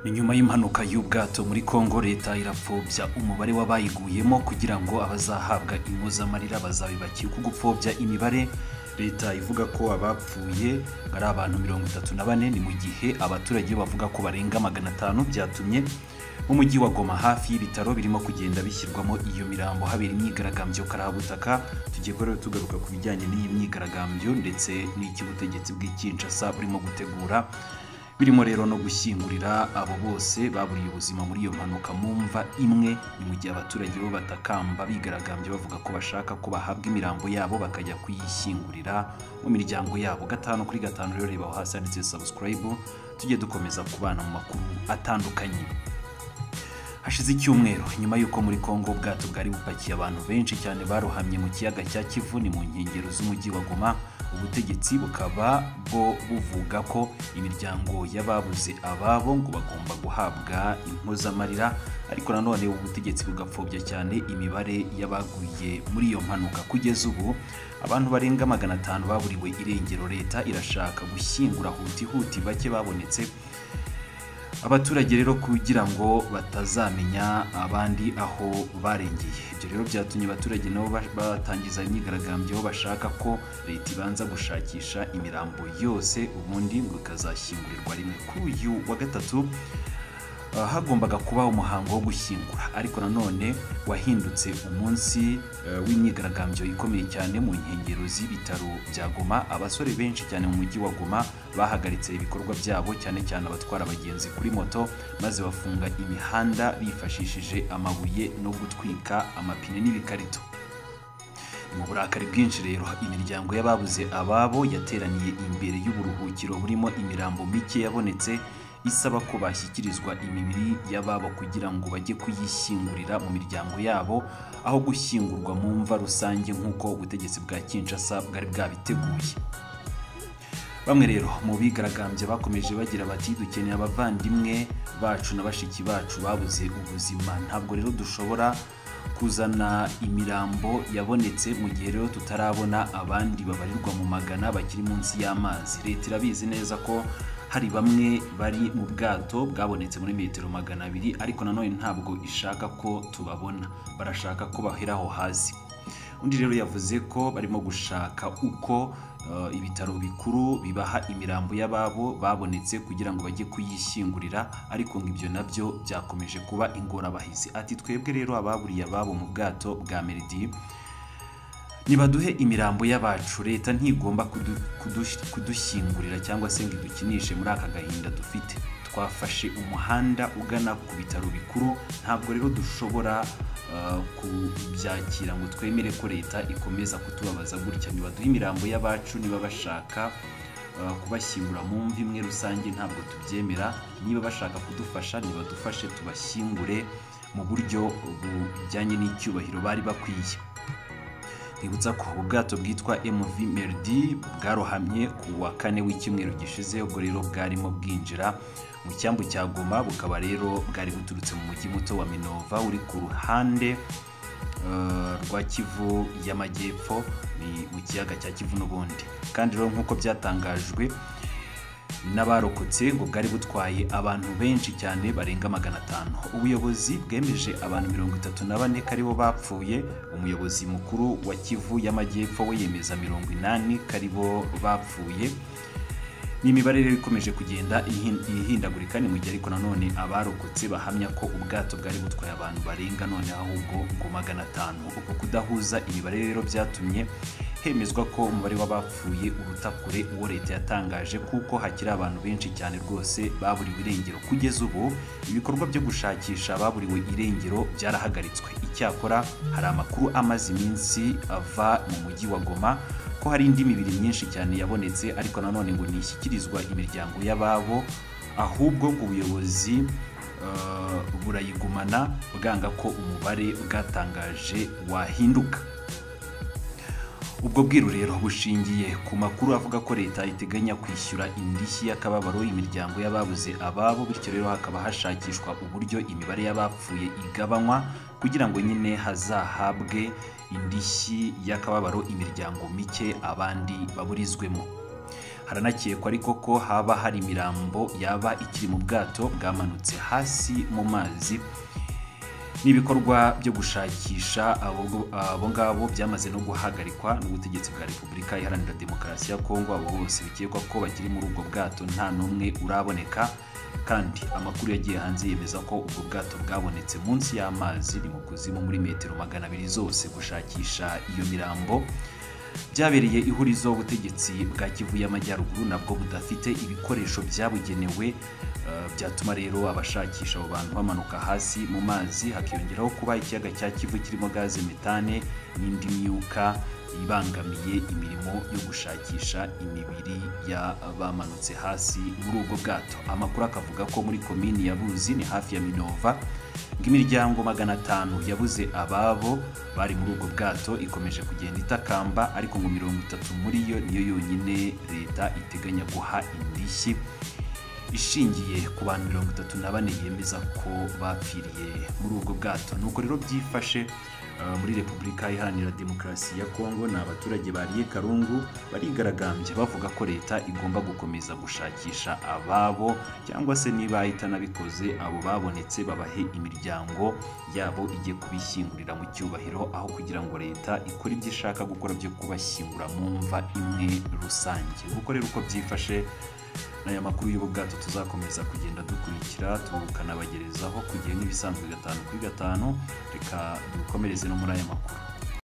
ni nyuma y'impanuka y'ubwato muri congo leta irapfobya umubare w'abayiguyemo kugira ngo abazahabwa impozamarira bazabibakiwe uko gupfobya imibare leta ivuga ko abapfuye ari abantu mirongo itatu na bane ni mu gihe abaturage bavuga ko barenga magana atanu byatumye umujyi wa goma hafi y'ibitaro birimo kugenda bishyirwamo iyo mirambo habera imyigaragambyo karabutaka tugiye rero tugaruka ku bijyanye n'iyi myigaragambyo ndetse n'icy'ubutegetsi bw'ikinshasa burimo gutegura birimo rero no gushyingurira abo bose baburiye ubuzima muri iyo mpanuka mu mva imwe ni mu gihe abaturage bo batakamba bigaragambye bavuga ko bashaka ko bahabwa imirambo yabo bakajya kuyishyingurira mu miryango yabo gatanu kuri gatanu rero reba aho hasi handitse subscribe tujye dukomeza kubana mu makuru atandukanye hashize icyumweru nyuma y'uko muri congo ubwato bwari bupakiye abantu benshi cyane barohamye mu kiyaga cya kivu ni mu nkengero z'umujyi wa goma ubutegetsi bukaba bwo buvuga ko imiryango y'ababuze ababo ngo bagomba guhabwa impozamarira ariko nanone ubutegetsi bugapfobya cyane imibare y'abaguye muri iyo mpanuka kugeza ubu abantu barenga magana atanu baburiwe irengero leta irashaka gushyingura hutihuti bake babonetse abaturage rero kugira ngo batazamenya abandi aho barengeye ibyo rero byatumye abaturage nabo batangiza imyigaragambyo bashaka ko leta ibanza gushakisha imirambo yose ubundi ngo ikazashyingurirwa rimwe kuri uyu wa gatatu ah, hagombaga kuba umuhango wo gushyingura ariko nanone wahindutse umunsi eh, w'imyigaragambyo ikomeye cyane mu nkengero z'ibitaro bya goma abasore benshi cyane mu mujyi wa goma bahagaritse ibikorwa byabo cyane cyane abatwara abagenzi kuri moto maze bafunga imihanda bifashishije amabuye no gutwika amapine n'ibikarito mu burakari bwinshi rero imiryango y'ababuze ababo yateraniye imbere y'uburuhukiro burimo imirambo mike yabonetse isaba ko bashyikirizwa imibiri y'ababo kugira ngo bajye kuyishyingurira mu miryango yabo aho gushyingurwa mu mva rusange nk'uko ubutegetsi bwa kinshasa bwari bwabiteguye bamwe rero mu bigaragambya bakomeje bagira bati dukeneye abavandimwe bacu na bashiki bacu babuze ubuzima ntabwo rero dushobora kuzana imirambo yabonetse mu gihe rero tutarabona abandi babarirwa mu magana bakiri munsi y'amazi leta irabizi neza ko hari bamwe bari mu bwato bwabonetse muri metero magana abiri ariko nanone ntabwo ishaka ko tubabona barashaka ko baheraho hasi undi rero yavuze ko barimo gushaka uko eh, ibitaro bikuru bibaha imirambo y'ababo babonetse kugira ngo bajye kuyishyingurira ariko ngo ibyo nabyo byakomeje kuba ingorabahizi ati twebwe rero ababuriye ababo mu bwato bwa meridi nibaduhe imirambo y'abacu leta ntigomba kudu- kudush- kudushyingurira cyangwa se ngo idukinishe muri aka gahinda dufite twafashe umuhanda ugana ku bitaro bikuru ntabwo rero dushobora eh, kubyakira ngo twemere ko leta ikomeza kutubabaza gutya nibaduhe imirambo y'abacu niba bashaka eh, kubashyingura mu mvi imwe rusange ntabwo tubyemera niba bashaka kudufasha nibadufashe tubashyingure mu buryo bujyanye n'icyubahiro bari bakwiye twibutsa ko ubwato bwitwa mv merdi bwarohamye ku wa kane w'icyumweru gishize ubwo rero bwarimo bwinjira mu cyambu cya goma bukaba rero bwari buturutse mu mujyi muto wa minova uri ku ruhande eh, rwa kivu y'amajyepfo ni mu kiyaga cya kivu n'ubundi kandi rero nk'uko byatangajwe n'abarokotse ngo bwari butwaye abantu benshi cyane barenga magana atanu ubuyobozi bwemeje abantu mirongo itatu na bane ko aribo bapfuye umuyobozi mukuru wa kivu y'amajyepfo we yemeza mirongo inani ko aribo bapfuye ni imibare rero ikomeje kugenda ihin- ihindagurika ni mu gihe ariko nanone abarokotse bahamya ko ubwato bwari butwaye abantu barenga none ahubwo ngo magana atanu uko kudahuza imibare rero byatumye hemezwa ko umubare w'abapfuye uruta kure uwo leta yatangaje kuko hakiri abantu benshi cyane rwose baburiwe irengero kugeza ubu ibikorwa byo gushakisha ababuriwe irengero byarahagaritswe icyakora hari amakuru amaze iminsi ava mu mujyi wa goma ko hari indi mibiri myinshi cyane yabonetse ariko nanone ngo ntishyikirizwa imiryango y'ababo ahubwo ngo ubuyobozi eh, burayigumana bwanga ko umubare bwatangaje wahinduka ubwo bwiru rero bushingiye ku makuru avuga ko leta iteganya kwishyura indishyi y'akababaro imiryango y'ababuze ababo bityo rero hakaba hashakishwa uburyo imibare y'abapfuye igabanywa kugira ngo nyine hazahabwe indishyi y'akababaro imiryango mike abandi baburizwemo haranakekwa ariko ko haba hari imirambo yaba ikiri mu bwato bwamanutse hasi mu mazi n'ibikorwa byo gushakisha abo abo ngabo byamaze no guhagarikwa n'ubutegetsi bwa repubulika iharanira demokarasi ya kongo abo bose bikekwa ko bakiri muri ubwo bwato nta n'umwe uraboneka kandi amakuru yagiye hanze yemeza ko ubwo bwato bwabonetse munsi y'amazi ni mu kuzimu muri metero magana abiri zose gushakisha iyo mirambo byabereye ihurizo ubutegetsi bwa kivu y'amajyaruguru nabwo budafite ibikoresho byabugenewe eh, byatuma rero abashakisha abo bantu bamanuka hasi mu mazi hakiyongeraho kuba ikiyaga cya kivu kirimo gaze metane n'indi myuka ibangamiye imirimo yo gushakisha imibiri y'abamanutse hasi muri ubwo bwato amakuru akavuga ko muri komini ya buzi ni hafi ya minova ng'imiryango magana atanu yabuze ababo bari muri ubwo bwato ikomeje kugenda itakamba ariko ngo mirongo itatu muri yo niyo yonyine leta iteganya guha indishyi ishingiye ku bantu mirongo itatu na bane yemeza ko bapfiriye muri ubwo bwato nuko rero byifashe eh, muri repubulika iharanira demokarasi ya kongo ni abaturage bariye karungu barigaragambya bavuga ko leta igomba gukomeza gushakisha ababo cyangwa se niba itanabikoze abo babonetse babahe imiryango yabo ijye kubishyingurira mu cyubahiro aho kugira ngo leta ikore ibyo ishaka gukora byo kubashyingura mu mva imwe rusange kuko rero uko byifashe n'aya makuru y'ubu bwato tuzakomeza kugenda dukurikira tukanabagerezaho kugira nk'ibisanzwe gatanu kuri gatanu reka dukomereze no muri aya makuru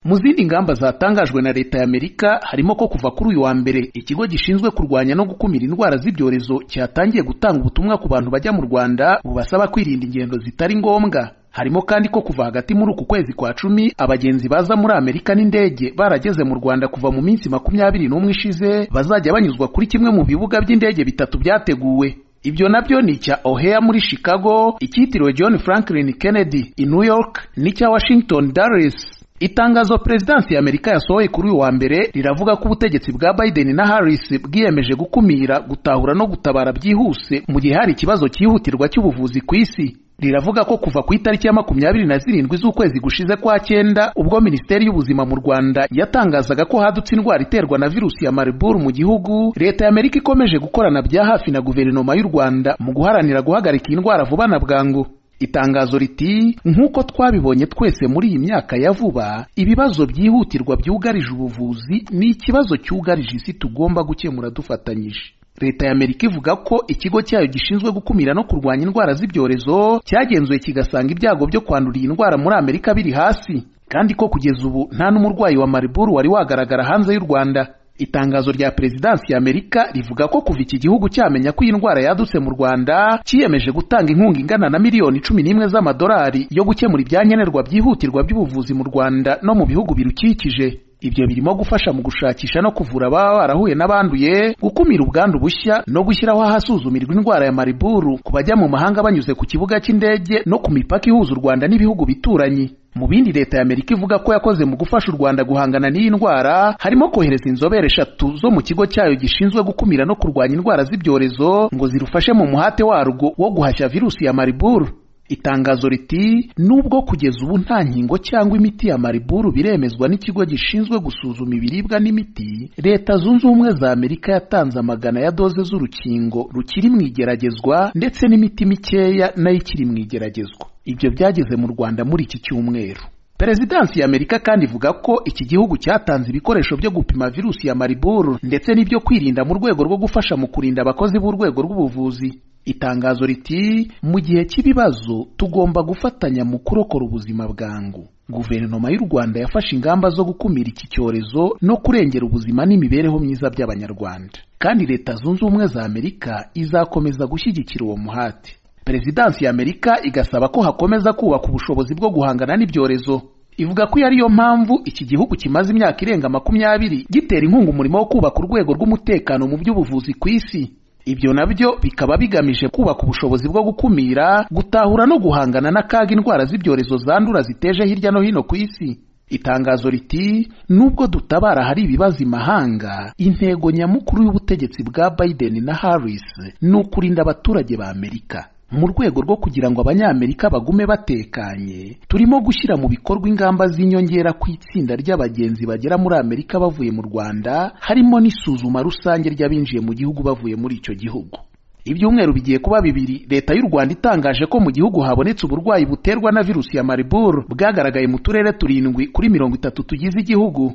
mu zindi ngamba zatangajwe na leta y'amerika harimo ko kuva kuri uyu wa mbere ikigo gishinzwe kurwanya no gukumira indwara z'ibyorezo cyatangiye gutanga ubutumwa ku bantu bajya mu rwanda bubasaba kwirinda ingendo zitari ngombwa harimo kandi ko kuva hagati muri uku kwezi kwa cumi abagenzi baza muri amerika n'indege barageze mu rwanda kuva mu minsi makumyabiri n'umwe ishize bazajya banyuzwa kuri kimwe mu bibuga by'indege bitatu byateguwe ibyo nabyo ni icya ohea muri chicago icyitiriwe john franklin kennedy i new york n'icya washington dallas itangazo perezidansi ya amerika yasohoye kuri uyu wa mbere riravuga ko ubutegetsi bwa biden na harris bwiyemeje gukumira gutahura no gutabara byihuse mu gihe hari ikibazo cyihutirwa cy'ubuvuzi ku isi riravuga ko kuva ku itariki ya makumyabiri na zirindwi z'ukwezi gushize kwa cyenda ubwo minisiteri y'ubuzima mu rwanda yatangazaga ko hadutse indwara iterwa na virusi ya mariburu mu gihugu leta ya amerika ikomeje gukorana bya hafi na guverinoma y'u rwanda mu guharanira guhagarika iyi ndwara vuba na bwangu itangazo riti nk'uko twabibonye twese muri iyi myaka ya vuba ibibazo byihutirwa byugarije ubuvuzi ni ikibazo cyugarije isi tugomba gukemura dufatanyije leta ya amerika ivuga ko ikigo cyayo gishinzwe gukumira no kurwanya indwara z'ibyorezo cyagenzuye kigasanga ibyago byo kwandura iyi ndwara muri amerika biri hasi kandi ko kugeza ubu nta n'umurwayi wa mariburu wari wagaragara hanze y'u rwanda itangazo rya perezidansi ya amerika rivuga ko kuva iki gihugu cyamenya ko iyi ndwara yadutse mu rwanda cyiyemeje gutanga inkunga ingana na miliyoni cumi n'imwe z'amadolari yo gukemura ibyankenerwa byihutirwa by'ubuvuzi mu rwanda no mu bihugu birukikije ibyo birimo gufasha mu gushakisha no kuvura ababa barahuye n'abanduye gukumira ubwandu bushya no gushyiraho ahasuzumirwa indwara ya mariburu ku bajya mu mahanga banyuze ku kibuga cy'indege no ku mipaka ihuza u rwanda n'ibihugu bituranyi mu bindi leta ya amerika ivuga ko yakoze mu gufasha u rwanda guhangana n'iyi ndwara harimo kohereza inzobere eshatu zo mu kigo cyayo gishinzwe gukumira no kurwanya indwara z'ibyorezo ngo zirufashe mu muhate warwo wo guhashya virusi ya mariburu itangazo riti nubwo kugeza ubu nta nkingo cyangwa imiti ya mariburu biremezwa n'ikigo gishinzwe gusuzuma ibiribwa n'imiti leta zunze ubumwe za amerika yatanze amagana ya doze z'urukingo rukiri mu igeragezwa ndetse n'imiti mikeya nayo ikiri mu igeragezwa ibyo byageze mu rwanda muri iki cyumweru perezidansi ya amerika kandi ivuga ko iki gihugu cyatanze ibikoresho byo gupima virusi ya mariburu ndetse n'ibyo kwirinda mu rwego rwo gufasha mu kurinda abakozi b'urwego rw'ubuvuzi itangazo riti mu gihe cy'ibibazo tugomba gufatanya mu kurokora ubuzima bwangu guverinoma y'u rwanda yafashe ingamba zo gukumira iki cyorezo no kurengera ubuzima n'imibereho myiza by'abanyarwanda kandi leta zunze ubumwe za amerika izakomeza gushyigikira uwo muhati perezidansi ya amerika igasaba ko hakomeza kubaka ubushobozi bwo guhangana n'ibyorezo ivuga ko iyo ariyo mpamvu iki gihugu kimaze imyaka irenga makumyabiri gitera inkunga umurimo wo kubaka urwego rw'umutekano mu by'ubuvuzi ku isi ibyo nabyo bikaba bigamije kubaka ubushobozi bwo gukumira gutahura no guhangana n'akaga indwara z'ibyorezo zandura ziteje hirya no hino ku isi itangazo riti nubwo dutabara hari ibibazo imahanga intego nyamukuru y'ubutegetsi bwa biden na harris ni ukurinda abaturage ba amerika mu rwego rwo kugira ngo abanyamerika bagume batekanye turimo gushyira mu bikorwa ingamba z'inyongera ku itsinda ry'abagenzi bagera muri amerika bavuye mu rwanda harimo n'isuzuma rusange ry'abinjiye mu gihugu bavuye muri icyo gihugu ibyumweru bigiye kuba bibiri leta y'u rwanda itangaje ko mu gihugu habonetse uburwayi buterwa na virusi ya mariburu bwagaragaye mu turere turindwi kuri mirongo itatu tugize igihugu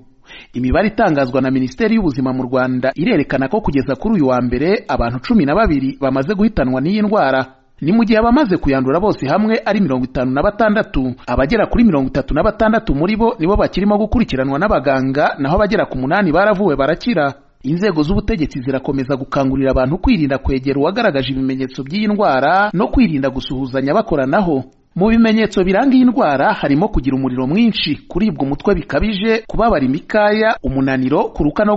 imibare itangazwa na minisiteri y'ubuzima mu rwanda irerekana ko kugeza kuri uyu wa mbere abantu cumi na babiri bamaze guhitanwa n'iyi ndwara ni mu gihe abamaze kuyandura bose hamwe ari mirongo itanu na batandatu abagera kuri mirongo itatu na batandatu muri bo nibo bakirimo gukurikiranwa n'abaganga naho abagera ku munani baravuwe barakira inzego z'ubutegetsi zirakomeza gukangurira abantu kwirinda kwegera uwagaragaje ibimenyetso by'iyi ndwara no kwirinda gusuhuzanya bakoranaho mu bimenyetso biranga iyi ndwara harimo kugira umuriro mwinshi kuribwa umutwe bikabije kubabara imikaya umunaniro kuruka no